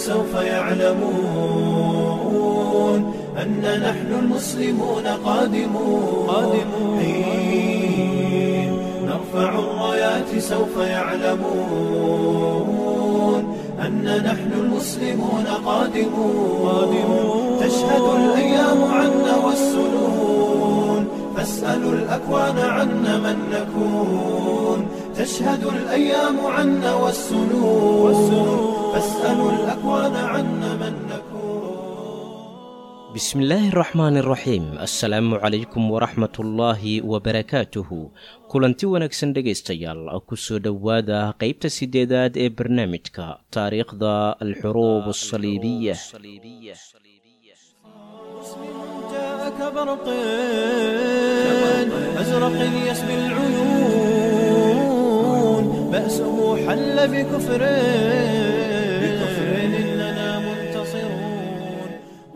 سوف يعلمون أن نحن المسلمون قادمون قادمون حين نرفع الرايات سوف يعلمون أن نحن المسلمون قادمون قادمون تشهد الأيام عنا والسنون فاسألوا الأكوان عنا من نكون تشهد الأيام عنا والسنون فاسألوا الأكوان عنا من نكون bismillaahi raxmaani raxiim assalaamu calaykum waraxmatullaahi wabarakaatuhu kulanti wanaagsan dhegaystayaal ku soo dhowaada qaybta sideedaad ee barnaamijka taariikhda alxuruub asaliibiya جاءك برق أزرق يسبي العيون بأسه حل بكفر بكفر إننا منتصرون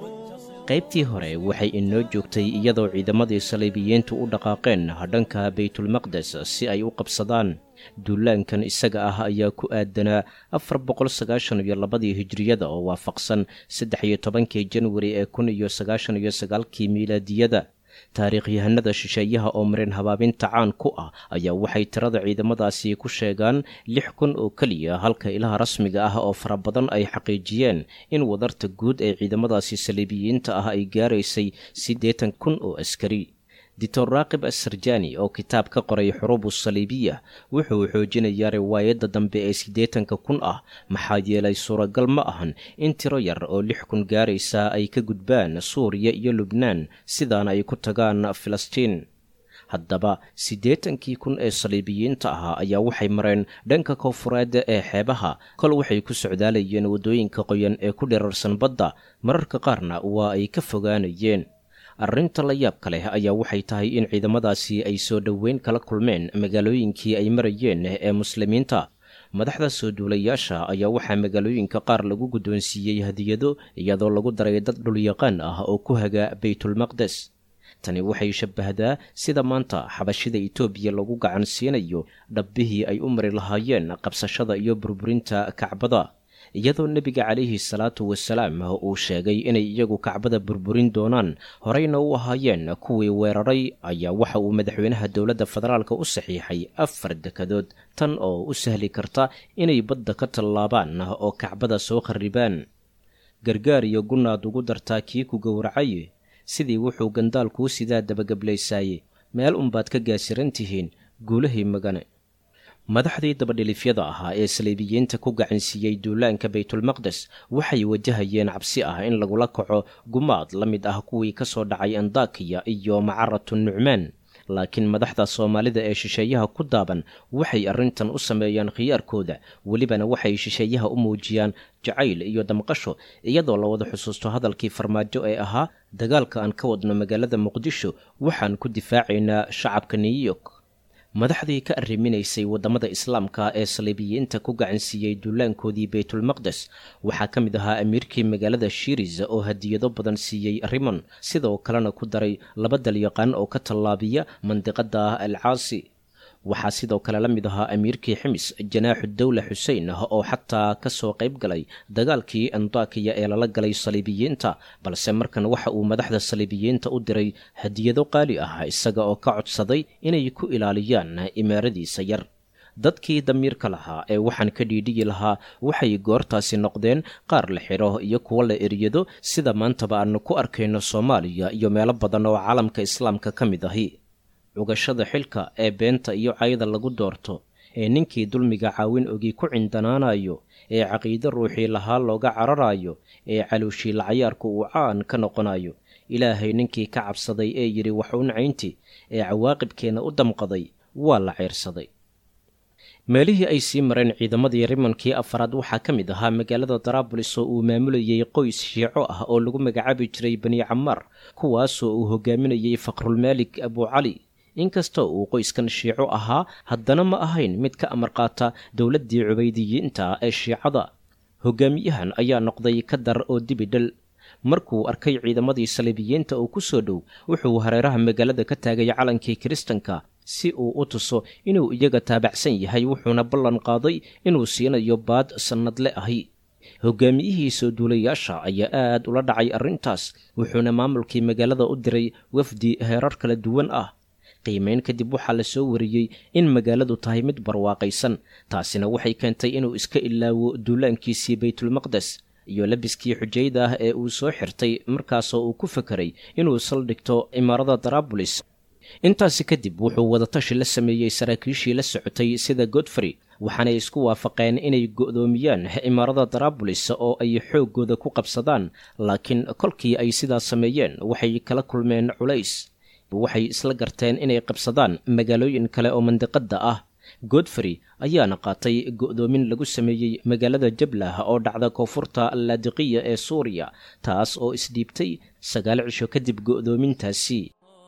qaybtii hore waxay inoo joogtay iyadoo ciidamadii saliibiyiintu u dhaqaaqeen dhanka baytulmaqdes si ay u qabsadaan duulaankan isaga ah ayaa ku aadanaa afar boqol sagaashan iyo labadii hijriyada oo waafaqsan saddex iyo tobankii janwari ee kun iyo sagaashan iyo sagaalkii miilaadiyada taariikhyahanada shisheeyaha oo marin habaabinta caan ku ah ayaa waxay tirada ciidamadaasi ku sheegaan lix kun oo keliya halka ilaha rasmiga ah oo fara badan ay xaqiijiyeen in wadarta guud ee ciidamadaasi saliibiyiinta ah ay gaaraysay siddeetan kun oo askari dictor raakib asarjani oo kitaab ka qoray xuruubu saliibiya wuxuu xoojinayaa riwaayadda dambe ee siddeetanka kun ah maxaa yeelay suuragal ma ahan in tiro yar oo lix kun gaaraysa ay ka gudbaan suuriya iyo lubnaan sidaana ay ku tagaan filistiin haddaba siddeetankii kun ee saliibiyiinta ahaa ayaa waxay mareen dhanka koonfureed ee xeebaha kol waxay ku socdaalayeen waddooyinka qoyan ee ku dhirarsan badda mararka qaarna waa ay ka fogaanayeen arrinta la yaabka leh ayaa waxay tahay in ciidamadaasi ay soo dhoweyn kala kulmeen magaalooyinkii ay marayeen ee muslimiinta madaxda soo duulayaasha ayaa waxaa magaalooyinka qaar lagu guddoonsiiyey hadiyado iyadoo lagu daray dad dhulyaqaan ah oo ku haga baytulmaqdes tani waxay shabbahdaa sida maanta xabashida itoobiya lagu gacan siinayo dhabbihii ay u mari lahaayeen qabsashada iyo burburinta kacbada iyadoo nebiga calayhi salaatu wasalaam uu sheegay inay iyagu kacbada burburin doonaan horeyna u ahaayeen kuwii weeraray ayaa waxa uu madaxweynaha dowladda federaalka u saxiixay afar dekadood tan oo u sahli karta inay badda ka tallaabaan oo kacbada soo kharribaan gargaar iyo gunaad ugu dartaa kii ku gowracay sidii wuxuu gandaal kuu sidaa dabagablaysaaye meel unbaad ka gaasiran tihiin guulahii magane madaxdii dabadhilifyada ahaa ee saliibiyiinta ku gacansiiyey duulaanka baytulmaqdes waxay wajahayeen cabsi ah in lagula kaco gumaad la mid ah kuwii ka soo dhacay andakiya iyo macaratu nucmaan laakiin madaxda soomaalida ee shisheeyaha ku daaban waxay arrintan u sameeyaan khiyaarkooda welibana waxay shisheeyaha u muujiyaan jacayl iyo damqasho iyadoo la wada xusuusto hadalkii farmaajo ee ahaa dagaalka aan ka wadno magaalada muqdisho waxaan ku difaacaynaa shacabka new york madaxdii ka arriminaysay waddamada islaamka ee saliibiyiinta ku gacansiiyey duulaankoodii baytulmaqdes waxaa ka mid ahaa amiirkii magaalada shiris oo hadiyado badan siiyey rimon sidoo kalena ku daray laba dalyaqaan oo ka tallaabiya mandiqada alcaasi waxaa sidoo kale la mid ahaa amiirkii ximis janaaxu dowla xuseen oo xataa ka soo qayb galay dagaalkii andakiya ee lala galay saliibiyiinta balse markan waxa uu madaxda saliibiyiinta u diray hadiyado qaali ah isaga oo ka codsaday inay ku ilaaliyaan imaaradiisa yar dadkii damiirka lahaa ee waxaan ka dhiidhiyi lahaa waxay goortaasi noqdeen qaar la xidho iyo kuwo la eryado sida maantaba aanu ku arkayno soomaaliya iyo meelo badan oo caalamka islaamka ka mid ahi cugashada xilka ee beenta iyo cayda lagu doorto ee ninkii dulmiga caawin ogi ku cindanaanayo ee caqiide ruuxii lahaa looga cararayo ee caluushii lacayaarku uu caan ka noqonayo ilaahay ninkii ka cabsaday ee yidhi wax u nacaynti ee cawaaqibkeenna u damqaday waa la ceyrsaday meelihii ay sii mareen ciidamadii rimankii afaraad waxaa ka mid ahaa magaalada daraabulis oo uu maamulayay qoys shiico ah oo lagu magacaabi jiray bani camaar kuwaasoo uu hogaaminayay faqrulmaalik abucali inkastoo uu qoyskan shiico ahaa haddana ma ahayn mid ka amar qaata dowladdii cubaydiyiinta ee shiicada hogaamiyahan ayaa noqday ka dar oo dibidhal markuu arkay ciidamadii saliibiyiinta oo ku soo dhow wuxuu hareeraha magaalada ka taagay calankii kiristanka si uu u tuso inuu iyaga taabacsan yahay wuxuuna ballan qaaday inuu siinayo baad sannadle ahi hogaamiyihii soo duulayaasha ayaa aad ula dhacay arrintaas wuxuuna maamulkii magaalada u diray wafdi heerar kala duwan ah qiimayn kadib waxaa la soo wariyey in magaaladu tahay mid barwaaqaysan taasina waxay keentay inuu iska ilaawo duulaankiisii baytulmaqdes iyo labiskii xujayda ah ee uu soo xirtay markaasoo uu ku fakeray inuu saldhigto imaarada darabulis intaasi kadib wuxuu wadatashi la sameeyey saraakiishii la socotay sida godfrey waxaanay isku waafaqeen inay go'doomiyaan imaarada darabulis oo ay xooggooda ku qabsadaan laakiin kolkii ay sidaas sameeyeen waxay kala kulmeen culays waxay isla garteen inay qabsadaan magaalooyin kale oo mandiqadda ah godfrey ayaana qaatay go'doomin lagu sameeyey magaalada jablah oo dhacda koonfurta laadiqiya ee suuriya taas oo isdhiibtay sagaal cisho kadib go'doomintaasi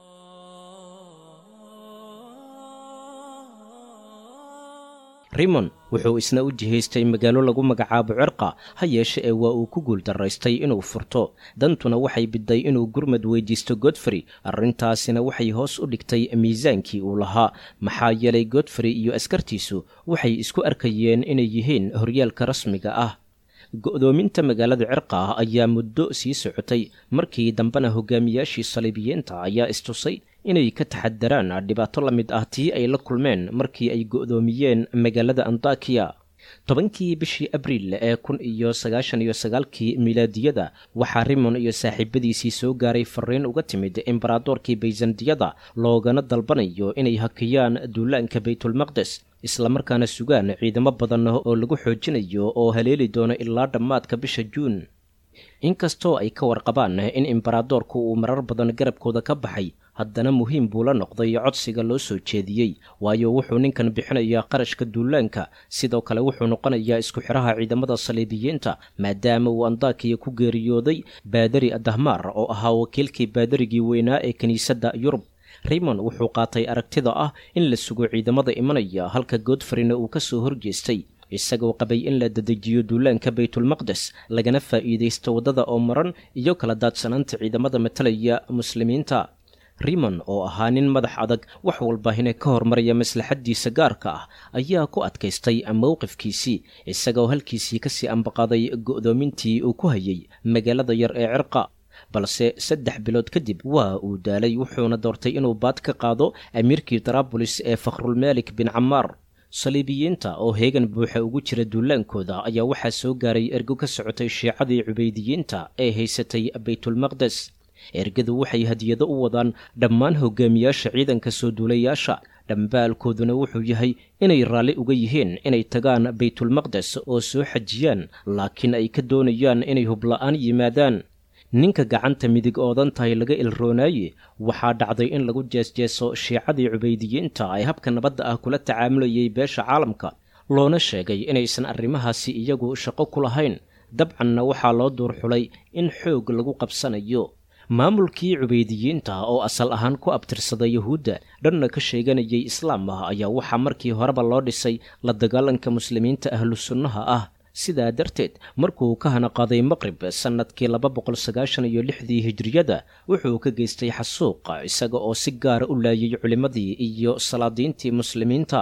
rimon wuxuu isna u jihaystay magaalo lagu magacaabo cirqa ha yeeshe ee waa uu ku guuldaraystay inuu furto dantuna waxay bidday inuu gurmad weydiisto godfrey arrintaasina waxay hoos u dhigtay miisaankii uu lahaa maxaa yeelay godfrey iyo askartiisu waxay isku arkayeen inay yihiin horyaalka rasmiga ah go'doominta magaalada cirqa ah ayaa muddo sii socotay markii dambena hogaamiyaashii saliibiyiinta ayaa istusay inay ka taxadaraan dhibaato la mid ah tii ay la kulmeen markii ay go'doomiyeen magaalada antakiya tobankii bishii abriil ee kun iyo sagaashan iyo sagaalkii milaadiyada waxaa rimon iyo saaxiibadiisii soo gaaray fariin uga timid embaradorkii bayzandiyada loogana dalbanayo inay hakiyaan duulaanka baytulmaqdes islamarkaana sugaan ciidamo badan oo lagu xoojinayo oo haleeli doono ilaa dhammaadka bisha juun inkastoo ay ka warqabaan in embaradorku uu marar badan garabkooda ka baxay haddana muhiim buu la noqday codsiga loo soo jeediyey waayo wuxuu ninkan bixinayaa qarashka duulaanka sidoo kale wuxuu noqonayaa isku xidhaha ciidamada saliibiyiinta maadaama uu andakiya ku geeriyooday baadari dahmaar oo ahaa wakiilkii baadarigii weynaa ee kiniisadda yurub raymond wuxuu qaatay aragtida ah in la sugo ciidamada imanaya halka godfreyna uu ka soo horjeestay isagoo qabay in la dedejiyo duulaanka baytulmaqdes lagana faa'iidaysto waddada oo maran iyo kala daadsanaanta ciidamada matalaya muslimiinta rimon oo ahaa nin madax adag wax walbahine ka hormaraya maslaxaddiisa gaarka ah ayaa ku adkaystay mowqifkiisii isagoo halkiisii kasii ambaqaaday go'doomintii uu ku hayay magaalada yar ee cirqa balse saddex bilood kadib waa uu daalay wuxuuna doortay inuu baad ka qaado amiirkii darabulis ee fakhrulmelik bin camaar saliibiyiinta oo heegan buuxa ugu jira duulaankooda ayaa waxaa soo gaaray ergo ka socotay shiicadii cubaydiyiinta ee haysatay baytulmaqdes ergadu waxay hadiyado u wadaan dhammaan hogaamiyaasha ciidanka soo duulayaasha dhambaalkooduna wuxuu yahay inay raalli uga yihiin inay tagaan baytulmaqdes oo soo xajiyaan laakiin ay ka doonayaan inay hubla'aan yimaadaan ninka gacanta midig oodan tahay laga ilroonaaye waxaa dhacday in lagu jeesjeeso shiicadii cubaydiyiinta ee habka nabadda ah kula tacaamulayay beesha caalamka loona sheegay inaysan arrimahaasi iyagu shaqo ku lahayn dabcanna waxaa loo duurxulay in xoog lagu qabsanayo maamulkii cubaydiyiinta oo asal ahaan ku abtirsada yuhuudda dhanna ka sheeganayay islaam ah ayaa waxaa markii horeba loo dhisay la dagaalanka muslimiinta ahlu sunnaha ah sidaa darteed markuu ka hana qaaday maqrib sannadkii laba boqol sagaashan iyo lixdii hijriyada wuxuu ka geystay xasuuqa isaga oo si gaara u laayay culimmadii iyo salaadiintii muslimiinta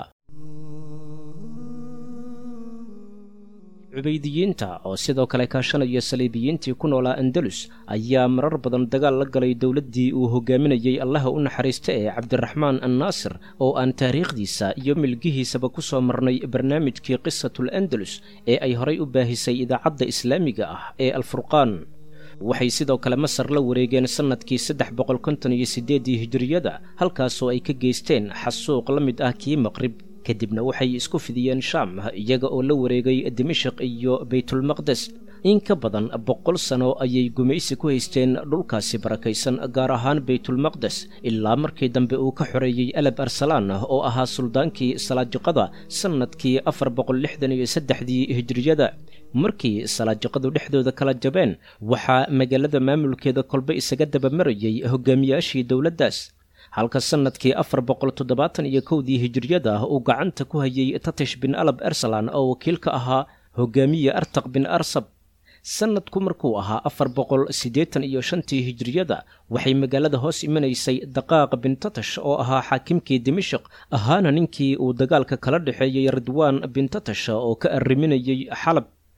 cubaydiyiinta oo sidoo kale kaashanaya saliibiyiintii ku noolaa andalus ayaa marar badan dagaal la galay dowladdii uu hogaaminayey allaha u naxariista ee cabdiraxmaan annaasir oo aan taariikhdiisa iyo milgihiisaba ku soo marnay barnaamijkii qisatul andalus ee ay horay u baahisay idaacadda islaamiga ah ee alfurqaan waxay sidoo kale masar la wareegeen sannadkii saddex boqol konton iyo siddeeddii hijiriyada halkaasoo ay ka geysteen xasuuq la mid ah kii maqrib kadibna waxay isku fidiyeen shaam iyaga oo la wareegay dimashik iyo baytulmaqdes in ka badan boqol sano ayay gumaysi ku haysteen dhulkaasi barakaysan gaar ahaan baytulmaqdes ilaa markii dambe uu ka xoreeyey alab arsalaan oo ahaa suldaankii salaajiqada sannadkii afar boqol lixdan iyo saddexdii hijriyada markii salaajiqadu dhexdooda kala jabeen waxaa magaalada maamulkeeda kolbe isaga dabamarayay hogaamiyaashii dowladdaas halka sannadkii afar boqol toddobaatan iyo kowdii hijiriyada uu gacanta ku hayay tatish bin alab ersalan oo wakiil ka ahaa hogaamiye artaq bin arsab sannadku markuu ahaa afar boqol siddeetan iyo shantii hijiriyada waxay magaalada hoos imanaysay daqaaq bin tatash oo ahaa xaakimkii dimashik ahaana ninkii uu dagaalka kala dhexeeyey ridwaan bin tatash oo ka arriminayay xalab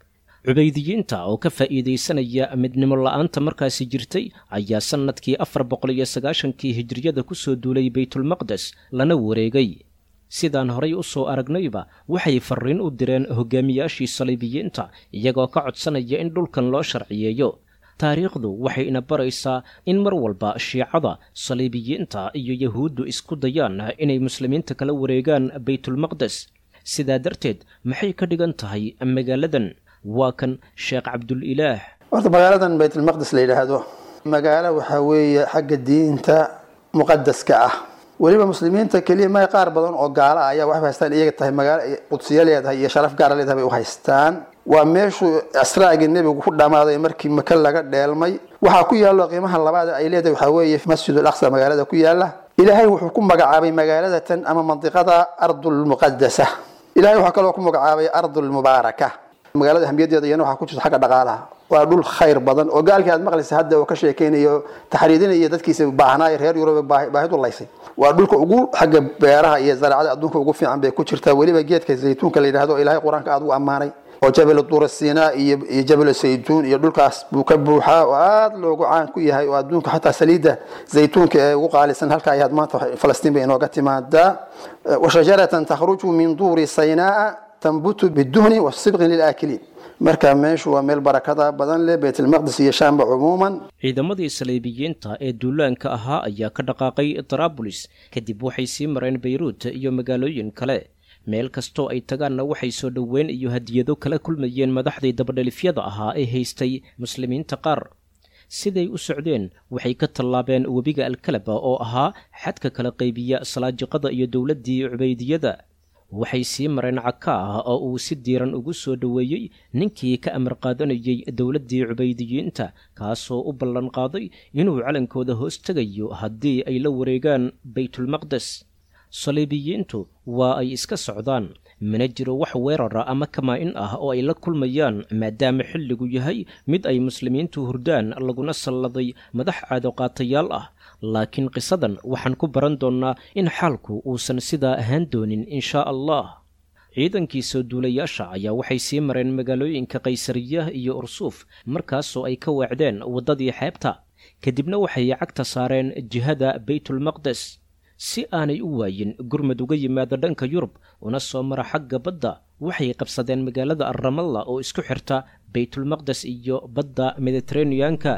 cubaydiyiinta oo ka faa'iidaysanaya midnimo la'aanta markaasi jirtay ayaa sannadkii afar boqol iyo sagaashankii hijriyada ku soo duulay baytulmaqdes lana wareegay sidaan horay u soo aragnayba waxay farriin u direen hogaamiyaashii saliibiyiinta iyagoo ka codsanaya in dhulkan loo sharciyeeyo taariikhdu waxay ina baraysaa in mar walba shiicada saliibiyiinta iyo yahuuddu isku dayaan inay muslimiinta kala wareegaan baytulmaqdes sidaa darteed maxay ka dhigan tahay magaaladan waa kan sheekh cabdulilaah horta magaaladan baytulmaqdes la yidhaahdo magaalo waxaa weeye xagga diinta muqadaska ah weliba muslimiinta keliya ma qaar badan oo gaala ah ayaa waxay haystaan iyaga tahay magaalo qudsiyo leedahay iyo sharaf gaara leedahay bay u haystaan waa meeshuu asraagii nebigu ku dhammaaday markii maka laga dheelmay waxaa ku yaallo qiimaha labaad ay leedahay waxaa weeye masjidul aqsa magaalada ku yaala ilaahay wuxuu ku magacaabay magaaladatan ama mandiqada ardulmuqadasa ilahay waxaa kaloo ku magacaabay ardulmubaaraka magaalada ahmiyadeeda iyana waxaa ku jirta xagga dhaqaalaha waa dhul khayr badan oo gaalkii aad maqlaysa hadda oo ka sheekeynayo taxriidinaya dadkiisa baahnaayo reer yurub baahidu laysay waa dhulka ugu xagga beeraha iyo zaraacada adduunka ugu fiican bay ku jirtaa weliba geedka zaytuunka la yidhahdo ilahay qur-aanka aad u ammaanay oo jabal duura sinaa iyo iyo jabal saytuun iyo dhulkaas buu ka buuxaa oo aada loogu caan ku yahay oo adduunka xataa saliidda zaytuunka ee ugu qaalisan halka ayaad maanta falastiin bay inooga timaadaa washajaratan takhruju min duuri saynaa tanbutu biduhni wasibqin lilaakiliin marka meeshu waa meel barakada badan leh baytulmaqdis iyo shaamba cumuuman ciidamadii saliibiyiinta ee duulaanka ahaa ayaa ka dhaqaaqay tarabulis kadib waxay sii mareen bayruut iyo magaalooyin kale meel kastoo ay tagaanna waxay soo dhoweyn iyo hadiyado kala kulmayeen madaxdii dabadhelifyada ahaa ee haystay muslimiinta qaar siday u socdeen waxay ka tallaabeen webiga alkalaba oo ahaa xadka kala qaybiya salaajiqada iyo dowladdii cubaydiyada waxay sii mareen caka ah oo uu si diiran ugu soo dhoweeyey ninkii ka amar qaadanayay dowladdii cubaydiyiinta kaasoo u ballan qaaday inuu calankooda hoos tegayo haddii ay la wareegaan baytulmaqdes saliibiyiintu waa ay iska socdaan mana jiro wax weerara ama kamaa-in ah oo ay la kulmayaan maadaama xilligu yahay mid ay muslimiintu hurdaan laguna salladay madax caadoqaatayaal ah laakiin qisadan waxaan ku baran doonnaa in xaalku uusan sidaa ahaan doonin inshaa allah ciidankii soo duulayaasha ayaa waxay sii mareen magaalooyinka kaysariya iyo ursuuf markaasoo ay ka weecdeen waddadii xeebta kadibna waxay cagta saareen jihada baytulmaqdes si aanay u waayin gurmad uga yimaada dhanka yurub una soo mara xagga badda waxay qabsadeen magaalada arramalla oo isku xirta baytulmaqdes iyo badda mediteraneanka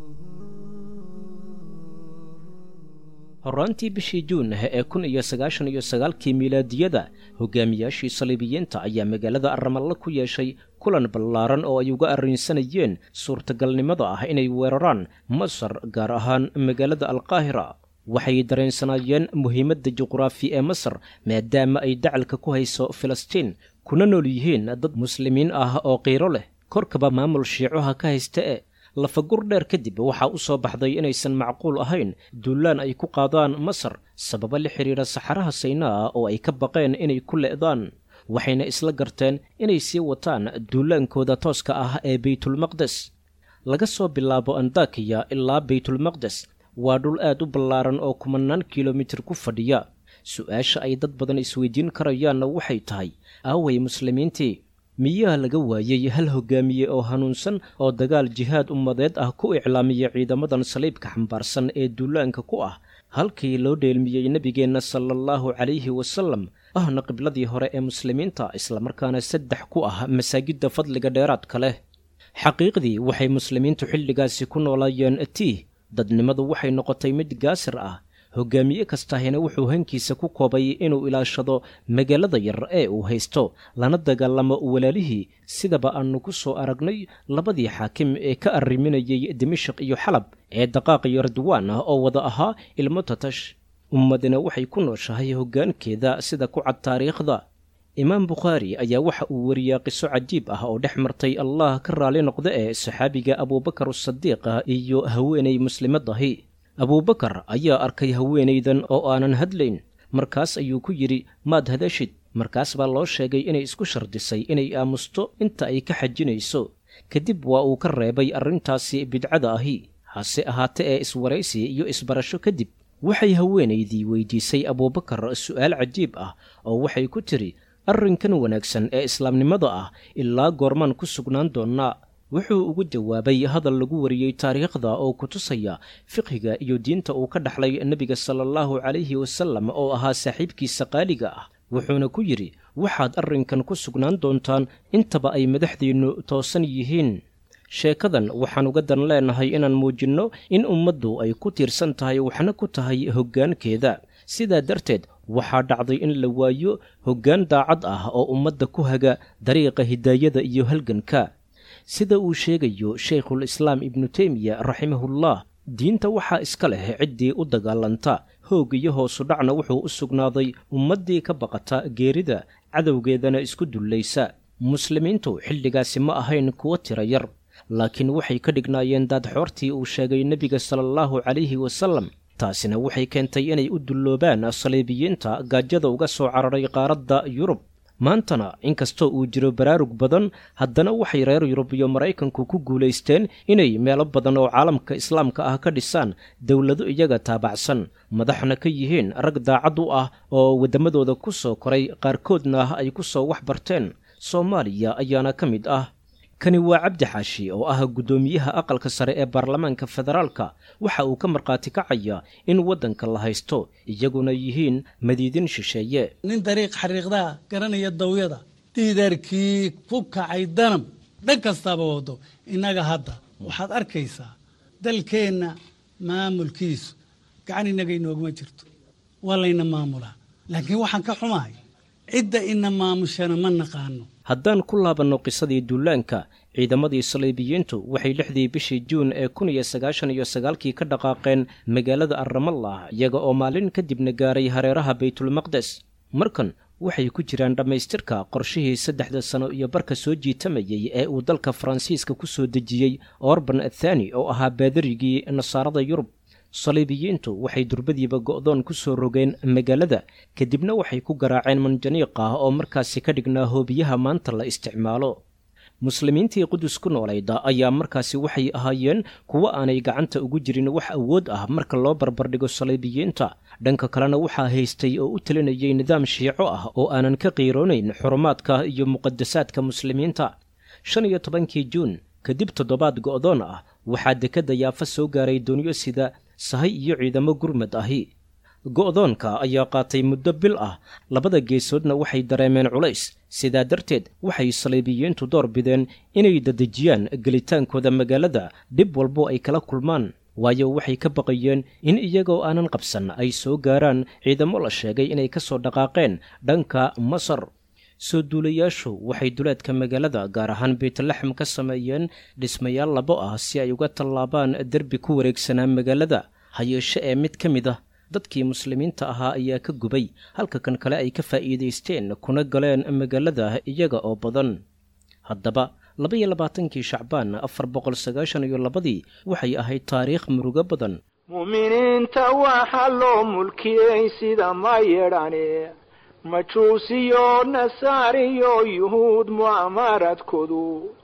horraantii bishii juun ee kun iyo sagaashan iyo sagaalkii miilaadiyada hogaamiyaashii saliibiyiinta ayaa magaalada arramallo ku yeeshay kulan ballaaran oo ay uga arrinsanayeen suurtagalnimada ah inay weeraraan masar gaar ahaan magaalada alqaahira waxay dareensanaayeen muhiimadda juqraafi ee masar maadaama ay dacalka ku hayso filistiin kuna nool yihiin dad muslimiin ah oo qiiro leh korkaba maamul shiicoha ka haysta e lafagur dheer kadib waxaa u soo baxday inaysan macquul ahayn duulaan ay ku qaadaan masar sababo la xidhiidha saxaraha saynaa oo ay ka baqeen inay ku le'daan waxayna isla garteen inay sii wataan duulaankooda tooska ah ee baytulmaqdes laga soo bilaabo andakiya ilaa baytulmaqdes waa dhul aad u ballaaran oo kumanaan kilomitir ku fadhiya su-aasha ay dad badan isweydiin karayaanna waxay tahay aaway muslimiintii miyaa laga waayey hal hogaamiye oo hanuunsan oo dagaal jihaad ummadeed ah ku iclaamiya ciidamadan saliibka xambaarsan ee duulaanka ku ah halkii loo dheelmiyey nebigeenna sala allahu calayhi wasallam ahna qibladii hore ee muslimiinta islamarkaana saddex ku ah masaajidda fadliga dheeraadka leh xaqiiqdii waxay muslimiintu xilligaasi ku noolaayeen tiih dadnimadu waxay noqotay mid gaasir ah hogaamiye kastahina wuxuu hankiisa ku koobay inuu ilaashado magaalada yar ee uu haysto lana dagaalamo walaalihii sidaba aannu ku soo aragnay labadii xaakim ee ka arriminayay dimashik iyo xalab ee daqaaq iyo radwaan ah oo wada ahaa ilmo tatash ummadina waxay ku nooshahay hoggaankeeda sida ku cad taariikhda imaam bukhaari ayaa waxa uu wariyaa qiso cajiib ah oo dhex martay allah ka raali noqda ee saxaabiga abuubakar asadiiq ah iyo haweenay muslimadahi abuubakar ayaa arkay haweenaydan oo aanan hadlayn markaas ayuu ku yidhi maad hadashid markaas baa loo sheegay inay isku shardisay inay aamusto inta ay ka xajinayso kadib waa uu ka reebay arrintaasi bidcada ahi hase ahaate ee iswaraysi iyo isbarasho kadib waxay haweenaydii weydiisay abuubakar su'aal cajiib ah oo waxay ku tidhi arrinkan wanaagsan ee islaamnimada ah ilaa goormaan ku sugnaan doonnaa wuxuu ugu jawaabay hadal lagu wariyey taariikhda oo ku tusaya fiqhiga iyo diinta uu ka dhaxlay nebiga sala allahu calayhi wasallam oo ahaa saaxiibkiisa qaaliga ah wuxuuna ku yidhi waxaad arrinkan ku sugnaan doontaan intaba ay madaxdiinnu toosan yihiin sheekadan waxaan uga dan leenahay inaan muujinno in ummaddu ay ku tiirsan tahay waxna ku tahay hoggaankeeda sidaa darteed waxaa dhacday in la waayo hoggaan daacad ah oo ummadda ku haga dariiqa hidaayada iyo halganka sida uu sheegayo sheikhul islaam ibnu teymiya raximahullah diinta waxaa iska leh ciddii u dagaalanta hoog iyo hoosu dhacna wuxuu u sugnaaday ummaddii ka baqata geerida cadowgeedana isku dullaysa muslimiintu xilligaasi ma ahayn kuwo tira yar laakiin waxay ka dhignaayeen daadxoortii uu sheegay nebiga sala allahu calayhi wasallam taasina waxay keentay inay u dulloobaan saliibiyiinta gaajada uga soo cararay qaaradda yurub maantana inkastoo uu jiro baraarug badan haddana waxay reer yurub iyo maraykanku ku guulaysteen inay meelo badan oo caalamka islaamka ah ka dhisaan dowlado iyaga taabacsan madaxna ka yihiin rag daacad u ah oo waddamadooda ku soo koray qaarkoodna ay ku soo wax barteen soomaaliya ayaana ka mid ah kani waa cabdi xaashi oo ah guddoomiyaha aqalka sare ee baarlamaanka federaalka waxa uu ka markhaati kacaya in waddanka la haysto iyaguna yihiin madiidin shisheeye nin dariiq xariiqdaa garanaya dawyada diidaarkii ku kacay danab dhan kastaaba wado innaga hadda waxaad arkaysaa dalkeenna maamulkiisu gacan innaga inooguma jirto waa layna maamulaa laakiin waxaan ka xumahay cidda ina maamushana ma naqaano haddaan ku laabanno qisadii duulaanka ciidamadii saliibiyiintu waxay lixdii bishii juun ee kun iyo sagaashan iyo sagaalkii ka dhaqaaqeen magaalada arramallah iyaga oo maalin kadibna gaaray hareeraha baytulmaqdes markan waxay ku jiraan dhammaystirka qorshihii saddexda sano iyo barka soo jiitamayey ee uu dalka faransiiska ku soo dejiyey orban athani oo ahaa baadarigii nasaarada yurub saliibiyiintu waxay durbadiiba go'doon ku soo rogeen magaalada kadibna waxay ku garaaceen manjaniiq ah oo markaasi ka dhignaa hoobiyaha maanta la isticmaalo muslimiintii qudus ku noolayda ayaa markaasi waxay ahaayeen kuwo aanay gacanta ugu jirin wax awood ah marka loo barbardhigo saliibiyiinta dhanka kalena waxaa haystay oo u talinayay nidaam shiico ah oo aanan ka qiiroonayn xurumaadka iyo muqadasaadka muslimiinta shan iyo tobankii juun kadib toddobaad go'doon ah waxaa dekedda yaafa soo gaaray doonyo sida sahay iyo ciidamo gurmad ahi go'doonka ayaa qaatay muddo bil ah labada geesoodna waxay dareemeen culays sidaa darteed waxay saliibiyiintu door bideen inay dadejiyaan gelitaankooda magaalada dhib walbo ay kala kulmaan waayo waxay ka baqayeen in iyagoo aanan qabsan ay soo gaaraan ciidamo la sheegay inay ka soo dhaqaaqeen dhanka masar soo duulayaashu waxay duleedka magaalada gaar ahaan beytlaxam ka sameeyeen dhismayaal labo ah si ay uga tallaabaan derbi ku wareegsanaa magaalada hayeeshe ee mid ka mid ah dadkii muslimiinta ahaa ayaa ka gubay halka kan kale ay ka faa'iidaysteen kuna galeen magaalada iyaga oo badan haddaba labaiyo labaatankii shacbaan afar boqol sagaashan iyo labadii waxay ahayd taariikh murugo badan mu'miniinta waxaa loo mulkiyey sida ma yedhane majuusiyo nasaariyo yuhuud mu'amaradkoodu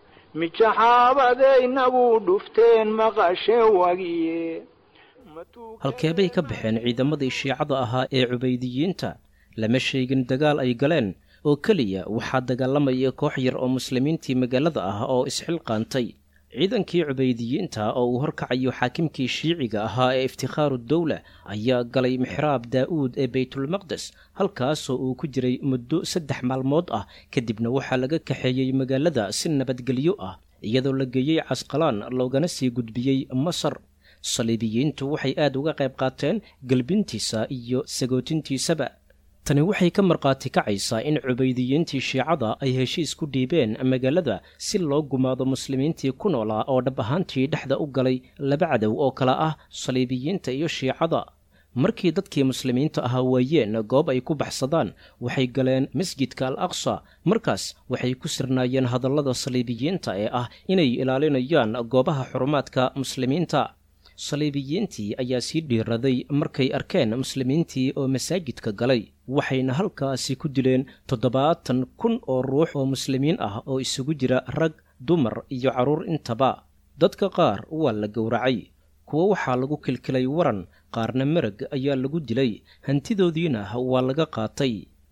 mijaxaabadaynagu dhufteen maqashe wagiye halkeebay ka baxeen ciidamadii shiicada ahaa ee cubaydiyiinta lama sheegin dagaal ay galeen oo keliya waxaa dagaalamaya koox yar oo muslimiintii magaalada ah oo isxilqaantay ciidankii cubaydiyiinta oo uu horkacayo xaakimkii shiiciga ahaa ee iftikhaaru dowla ayaa galay mixraab daa'uud ee baytulmaqdes halkaasoo uu ku jiray muddo saddex maalmood ah kadibna waxaa laga kaxeeyey magaalada si nabadgelyo ah iyadoo la geeyey casqalaan loogana sii gudbiyey masar saliibiyiintu waxay aad uga qayb qaateen gelbintiisa iyo sagootintiisaba tani waxay ka markhaati kacaysaa in cubaydiyiintii shiicada ay heshiis ku dhiibeen magaalada si loo gumaado muslimiintii ku noolaa oo dhab ahaantii dhexda u galay laba cadow oo kale ah saliibiyiinta iyo shiicada markii dadkii muslimiinta ahaa waayeen goob ay ku baxsadaan waxay galeen masjidka al aqsa markaas waxay ku sirnaayeen hadallada saliibiyiinta ee ah inay ilaalinayaan goobaha xurumaadka muslimiinta saliibiyiintii ayaa sii dhiiraday markay arkeen muslimiintii oo masaajidka galay waxayna halkaasi ku dileen toddobaatan kun oo ruux oo muslimiin ah oo isugu jira rag dumar iyo carruur intaba dadka qaar waa la gowracay kuwo waxaa lagu kilkilay waran qaarna marag ayaa lagu dilay hantidoodiina waa laga qaatay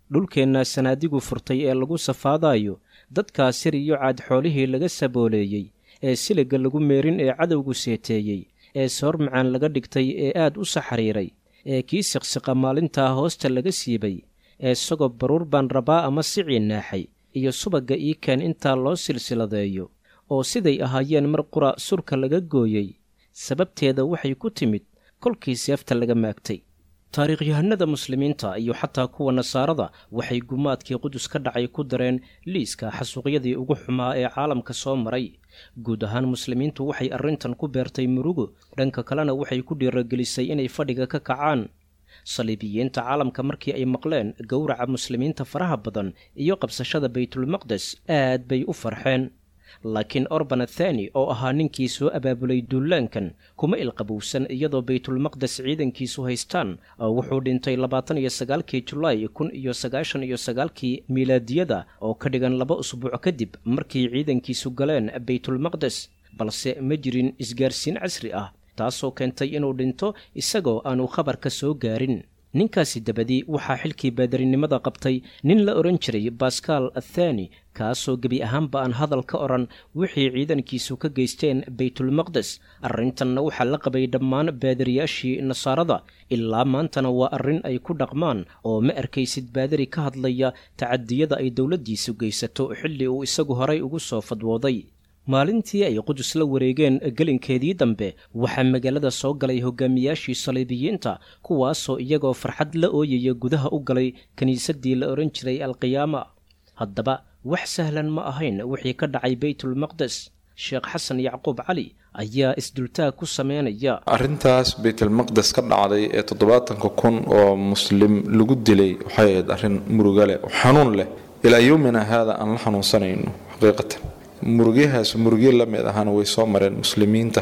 dhulkeenna sanaadigu furtay ee lagu safaadayo dadkaa sir iyo caad xoolihii laga sabooleeyey ee siliga lagu meerin ee cadowgu seeteeyey ee soor macaan laga dhigtay ee aad u saxariiray ee kii siqsiqa maalintaa hoosta laga siibay ee sagob baruur baan rabaa ama sicii naaxay iyo subagga ii keen intaa loo silsiladeeyo oo siday ahaayeen mar qura surka laga gooyey sababteeda waxay ku timid kolkii seefta laga maagtay taariikhyahanada muslimiinta iyo xataa kuwa nasaarada waxay gumaadkii qudus ka dhacay ku dareen liiska xasuuqyadii ugu xumaa ee caalamka soo maray guud ahaan muslimiintu waxay arrintan ku beertay murugo dhanka kalena waxay ku dhiiragelisay inay fadhiga ka kacaan saliibiyiinta caalamka markii ay maqleen gowraca muslimiinta faraha badan iyo qabsashada baytulmaqdes aad bay u farxeen laakiin orban athani oo ahaa ninkii soo abaabulay duulaankan kuma ilqabowsan iyadoo baytulmaqdes ciidankiisu haystaan oo wuxuu dhintay labaatan iyo sagaalkii julaay kun iyo sagaashan iyo sagaalkii miilaadiyada oo ka dhigan laba usbuuc kadib markii ciidankiisu galeen baytulmaqdes balse ma jirin isgaarsiin casri ah taasoo keentay inuu dhinto isagoo aanu khabarka soo gaarin ninkaasi dabadii waxaa xilkii baadarinimada qabtay nin la odhan jiray baskaal athani kaasoo gebi ahaanba aan hadal ka odhan wixii ciidankiisu ka geysteen baytulmaqdes arrintanna waxaa la qabay dhammaan baadariyaashii nasaarada ilaa maantana waa arrin ay ku dhaqmaan oo ma arkaysid baadari ka hadlaya tacadiyada ay dowladdiisu geysato xilli uu isagu horay ugu soo fadwooday maalintii ay qudus la wareegeen gelinkeedii dambe waxaa magaalada soo galay hogaamiyaashii saliibiyiinta kuwaasoo iyagoo farxad la ooyaya gudaha u galay kiniisaddii la odhan jiray alqiyaama haddaba wax sahlan ma ahayn wixii ka dhacay baytulmaqdes sheekh xasan yacquub cali ayaa isdultaag ku sameynaya arrintaas baytulmaqdes ka dhacday ee toddobaatanka kun oo muslim lagu dilay waxay ahayd arrin muruga leh oo xanuun leh ilaa yowmina haada aan la xanuunsanayno xaqiiqatan murugyahaas murugyo la mid ahana way soo mareen muslimiinta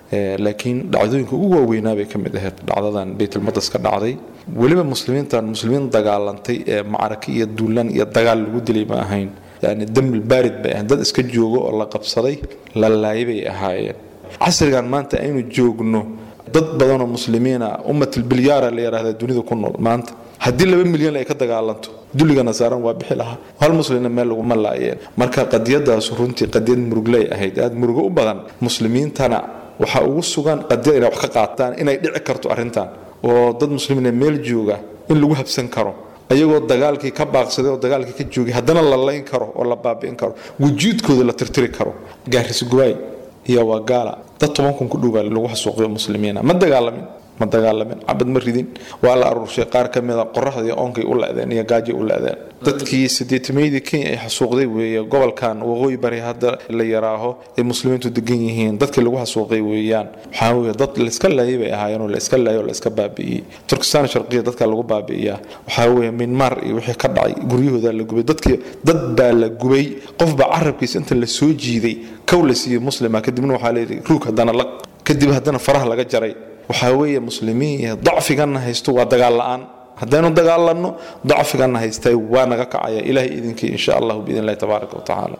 laakiin dhacdooyinka ugu waaweynaa bay ka mid ahayd dhacdadan baytulmaqdes ka dhacday weliba muslimiintan muslimiin dagaalantay ee macraka iyo duulaan iyo dagaal lagu dilay ma ahayn yani dambil baarid bay ahayn dad iska joogo oo la qabsaday la laayay bay ahaayeen casrigan maanta aynu joogno dad badanoo muslimiina ummatilbilyaara la yidhaahda dunida ku nool maanta haddii laba milyan ay ka dagaalanto dulligana saaran waa bixi lahaa hal muslimna meel laguma laayeen marka qadiyadaas runtii qadiyad murugley ahayd aad murugo u badan muslimiintana waxaa ugu sugan qadiyad inay wax ka qaataan inay dhici karto arrintan oo dad muslimiina meel jooga in lagu habsan karo ayagoo dagaalkii ka baaqsaday oo dagaalkii ka joogay haddana la layn karo oo la baabi'in karo wujuudkooda la tirtiri karo gaaris gubaay iyo waa gaala dad toban kun ku dhowaa lagu xasuuqiyo muslimiina ma dagaalamin ma dagaalamin cabad ma ridin waa la aruurshay qaar ka mida qoraxdii oonkay u lecdeen iyo gaajay u lecdeen dadkii sideetimeydii kenya ay xasuuqday weeye gobolkan waqooyi bari hadda la yaraaho ay muslimiintu degan yihiin dadkii lagu xasuuqay weeyaan waxaa weye dad layska laayay bay ahaayeen oo layska laayay oo layska baabi'iyey turkistan sharqiya dadka lagu baabi'iyaa waxaa weeye minmar iyo wixii ka dhacay guryahooda la gubay dadkii dad baa la gubay qofbaa carabkiisa inta la soo jiiday kow la siiyey muslima kadibna waxaa layidhi ruug haddana laq kadib haddana faraha laga jaray waxaa weeye muslimiin dacfiganna haysto waa dagaal la-aan haddaynu dagaalanno dacfiganna haystay waa naga kacaya ilahay idinkii insha allahu biidn illahi tabaaraka wa tacaala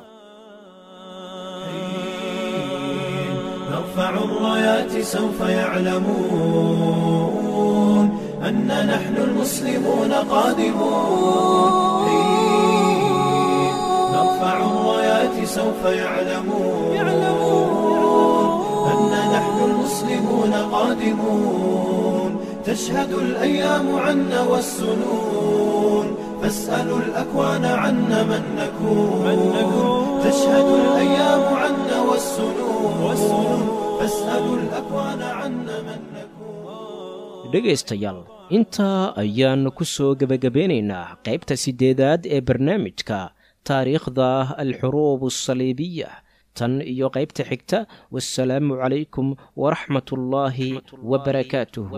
نرفع الرايات سوف يعلمون أن نحن المسلمون قادمون نرفع الرايات سوف يعلمون أن نحن المسلمون قادمون تشهد الأيام عنا والسنون فاسألوا الأكوان عنا من نكون تشهد الأيام عنا والسنون فاسألوا الأكوان عنا من نكون dhegaystayaal intaa ayaannu ku soo gebagabeynaynaa qaybta siddeedaad ee barnaamijka taariikhda alxuruub asaliibiya tan iyo qaybta xigta wasalaamu calaykum waraxmat ullaahi wabarakaatuhu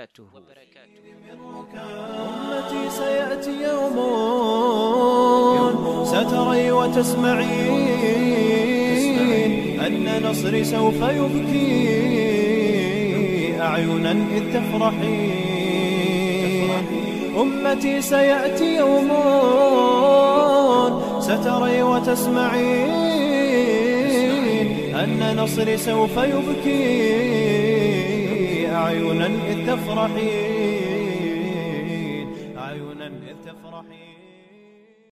أمتي سيأتي يوم ستري وتسمعين أن نصري سوف يبكي أعينا إذ تفرحين أمتي سيأتي يوم ستري وتسمعين أن نصري سوف يبكي أعينا إذ تفرحين